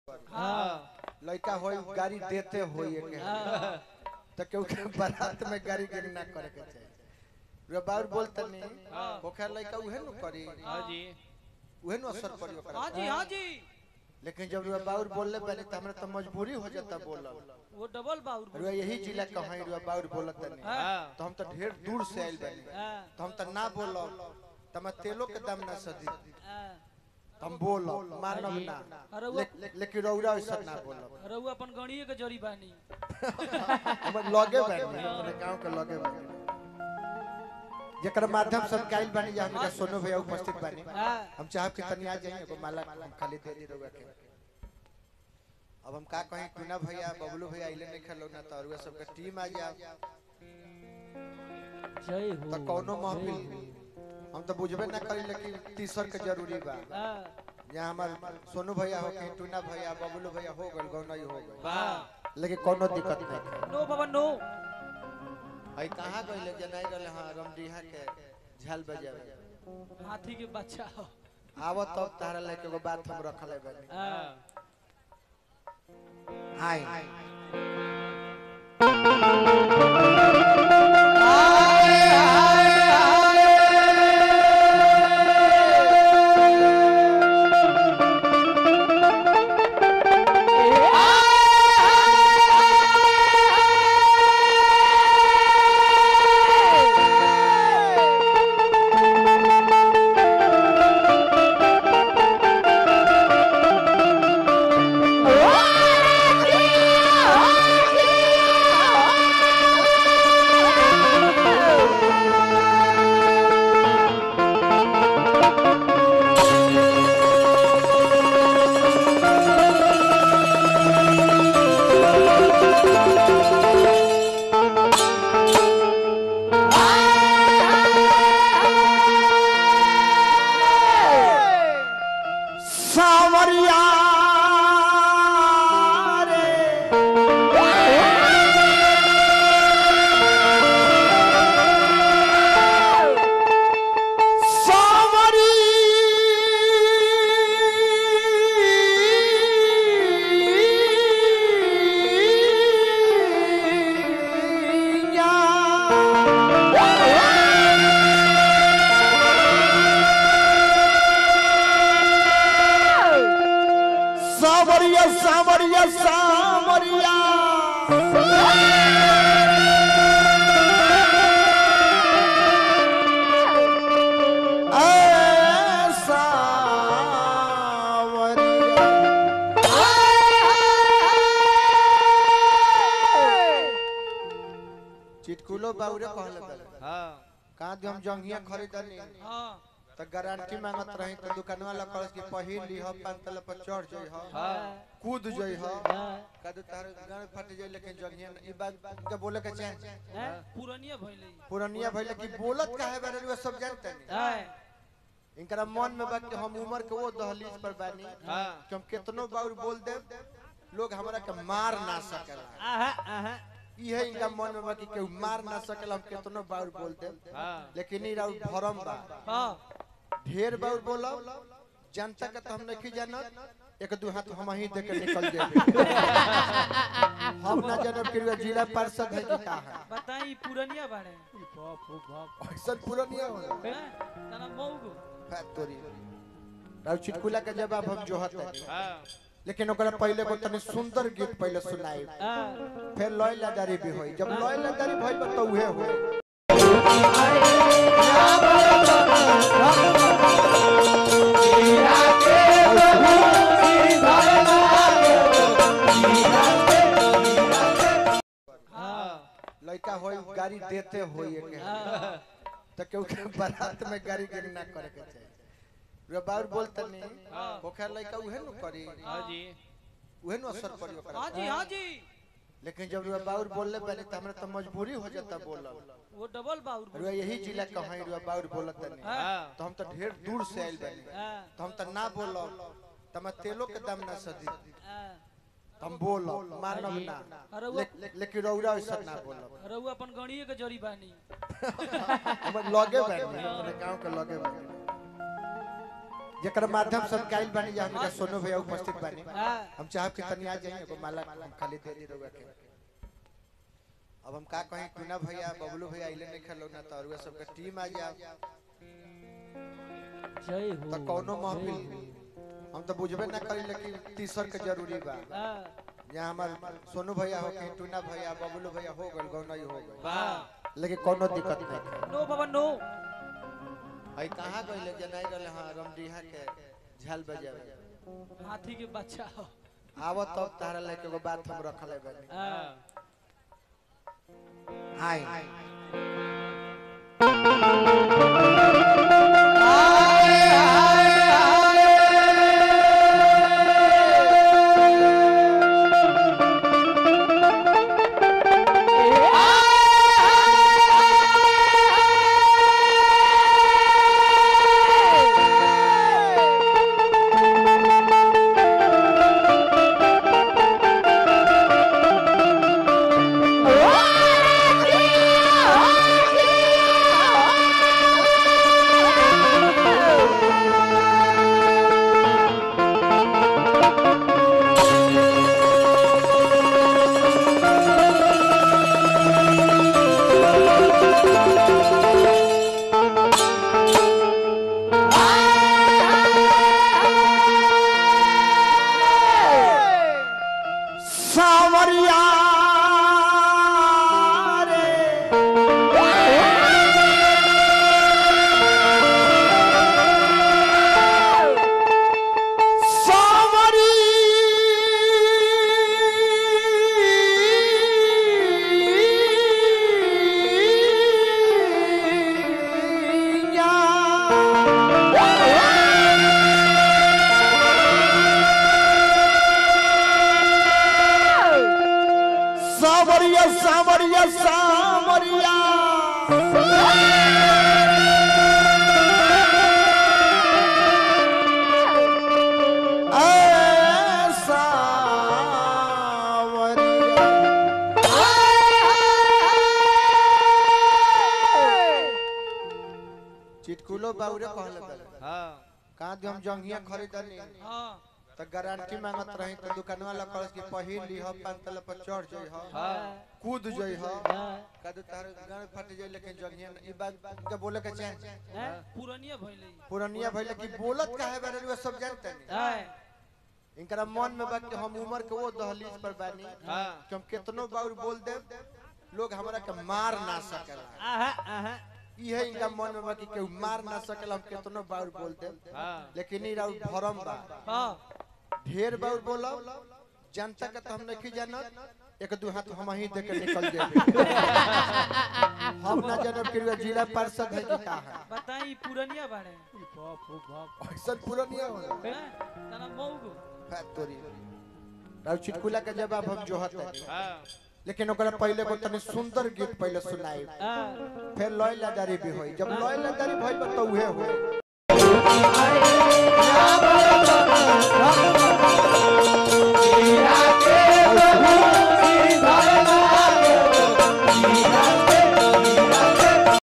हाँ लड़का होई गाड़ी देते होई के हाँ तो केहू के बारात में गाड़ी के ना करे के चाहिए रे बाउर बोलते नहीं हाँ। ओखर लड़का उहे न करी हाँ जी उहे न असर पड़ी ओकरा हाँ जी हाँ जी लेकिन जब रे बाउर बोलले पहले तो हमरा तो मजबूरी हो जाता बोलल वो डबल बाउर रे यही जिला का है रे बाउर बोलत नहीं हाँ तो हम तो ढेर दूर से आइल बानी हाँ तो हम तो ना बोलब तो मैं तेलो के दाम ना सदी हाँ तो हम बोलब मानब ना अरे वो ले- लेकिन रौरा ऐसा ना बोलब अरे वो अपन गणिये के जड़ी बानी हम लगे बानी अपने गांव के लगे बानी जेकर माध्यम से काइल बानी जा हमरा सोनू भैया उपस्थित बानी हाँ हम चाहब कि तनी आ जाइए एगो माला हम खाली दे दी रउआ के अब हम का कहीं टूना भैया बबलू भैया आइले नहीं खेलो ना तो अरुआ सबके टीम आ जा जय हो तो कौनो महफिल हम तो बुझबे ना करी लेकिन तीसर के जरूरी बा हाँ यहाँ हमार सोनू भैया हो कहीं टूना भैया बबलू भैया हो गल गौनई हो गल वाह लेकिन कोनो दिक्कत नहीं है नो बाबा नो आई कहाँ गइले जनाई रहले हां रमडीहा के झाल बजावे हाथी के बच्चा हो आवत तब तारा लेके एगो बात हम रखले बानी हाँ हाय सावरिया रे सावरिया सावरिया सावरिया ए चिटकुलो बाउरे कहले बले हाँ कहाँ दी हम जंगिया खरीदनी हाँ तो गारंटी मांगत रही तो दुकान वाला कहल कि पहिन लीह पाँच तल पर चढ़ जई ह हाँ कूद जई ह हाँ कदू तार गाड़ फट जाई लेकिन जंगिया ई बात के बोले के चाहे हैं? पुरनिया भइले पुरनिया भइले कि बोलत काहे बारे रे सब जानते नहीं हाँ इनकरा मन में बा कि हम उम्र के वो दहलीज पर बानी हाँ कि हम कितनो बार बोल दे लोग हमरा के मार ना सकेला आहा आहा इहे इनका मन में बा कि केहू मार ना सकेला हम कितनो बार बोल दे हाँ लेकिन ई राउर भरम बा हाँ ढेर बार बोला जनता के तो हम नहीं जानत एक दू हाथ हम ही दे के निकल जाए हम ना जानब कि वे जिला पार्षद है कि का है बताई पुरनिया बाड़े बाप हो बाप ऐसा पूरा नहीं होला हैं? तना मौगो फैक्टरी राव चिटकुला के जवाब हम जोहत है हाँ लेकिन ओकरा पहले को तनी सुंदर गीत पहले सुनाई हाँ फिर लॉय लदारी भी होई जब लॉय लदारी भइल बा तो उहे होई हाँ लड़का होई गाड़ी देते होई के हाँ तो केहू के बारात में गाड़ी के ना करे के चाहिए रे बाउर बोलते नहीं हाँ। ओखर लड़का उहे न करी हाँ जी उहे न असर पड़ी ओकरा हाँ जी हाँ जी लेकिन जब रे बाउर बोलले पहले तो हमरा तो मजबूरी हो जाता बोलल वो डबल बाउर रे यही जिला का है रे बाउर बोलत नहीं हाँ तो हम तो ढेर दूर से आइल बानी हाँ तो हम तो ना बोलब तो मैं तेलो के दाम ना सदी हाँ तो हम बोलब मानब ना अरे वो ले- लेकिन रौरा ऐसा ना बोलब अरे वो अपन गणिये के जड़ी बानी हम लगे बानी अपने गांव के लगे बानी जेकर माध्यम से काइल बानी जा हमका सोनू भैया उपस्थित बानी हाँ हम चाहब कि तनी आ जाइए एगो माला हम खाली दे दी रउआ के अब हम का कहीं टूना भैया बबलू भैया आइले नहीं खेलो ना तो अरुआ सबका टीम आ जा जय हो तो कौनो महफिल हम तो बुझबे ना करी लेकिन तीसर के जरूरी बा हाँ यहाँ हमार सोनू भैया हो कहीं टूना भैया बबलू भैया हो गल गौनई हो गल वाह लेकिन कोनो दिक्कत नहीं है नो बाबा नो आई कहाँ गइले जनाई रहले हां रमडीहा के झाल बजावे हाथी के बच्चा हो आवत तब तारा लेके एगो बात हम रखले बानी हाँ आई सावरिया रे सावरिया सावरिया सावरिया ए चिटकुलो बाउरे कहले बारे हाँ कहाँ दी हम जंगिया खरीदनी हाँ तो गारंटी मांगत रही तो दुकानवा वाला कहल कि पहिन ली हो पांच तला पर चढ़ जई हो हाँ कूद जई हो हाँ कदू तार गाड़ फट जाई लेकिन जंगिया ई बात के बोले के चाहे हैं? पुरनिया भइले पुरनिया भइले कि बोलत काहे बारे वे सब जानते नहीं हाँ इनकरा मन में बा कि हम उम्र के वो दहलीज पर बानी हाँ कि हम कितनो बार बोल दे लोग हमरा के मार ना सकेला आहा आहा इहे इनका मन में बा कि केहू मार ना सकेला हम कितनो बार बोल दे हाँ लेकिन ई राउर भरम बा हाँ ढेर बार बोलो जनता के तो हम नहीं जानत एक दू हाथ हम ही दे के निकल जाए हम ना जानब कि वे जिला पार्षद है कि का है बताई पुरनिया बाड़े बाप रे बाप ऐसा पूरा नहीं होला हैं? तना मौगो फैक्टरी राव चिटकुला के जवाब हम जोहत है हाँ लेकिन ओकरा पहले को तनी सुंदर गीत पहले सुनाई हाँ फिर लॉय लदारी भी होई जब लॉय लदारी भइल बा तो उहे होई